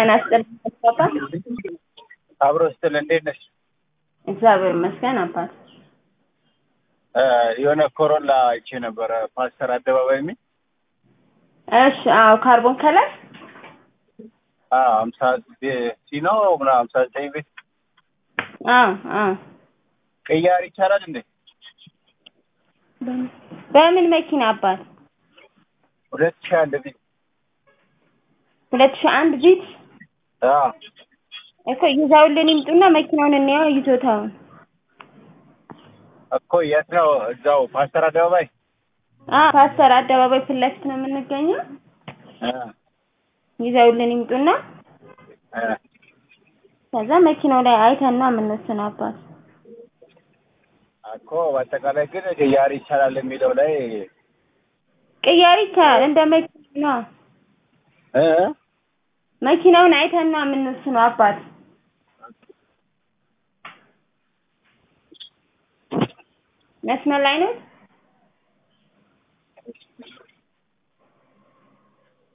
ጤና ይስጥልኝ አባት። አብሮ ስትል እንዴት ነሽ? እግዚአብሔር ይመስገን አባት። እ የሆነ ኮሮላ አይቼ ነበረ ፓስተር አደባባይ የሚል እሺ፣ አዎ ካርቦን ከለር ሀምሳ ሲኖ ምናምን ሀምሳ ዘጠኝ ቤት አዎ አዎ። ቅያር ይቻላል እንዴ? በምን መኪና አባት? ሁለት ሺህ አንድ ቤት ሁለት ሺህ አንድ ቢት አዎ እኮ ይዘውልን ይምጡና መኪናውን እንየው ይዞታውን። እኮ የት ነው? እዛው ፓስተር አደባባይ አዎ ፓስተር አደባባይ ፊት ለፊት ነው የምንገኘው። እ ይዘውልን ይምጡና እ ከዛ መኪናው ላይ አይተን ነው የምንወስነው አባት። እኮ በአጠቃላይ ግን ቅያር ይቻላል የሚለው ላይ ቅያሪ ይቻላል እንደ መኪና እ መኪናውን አይተን ነው የምንወስነው አባት። መስመር ላይ ነው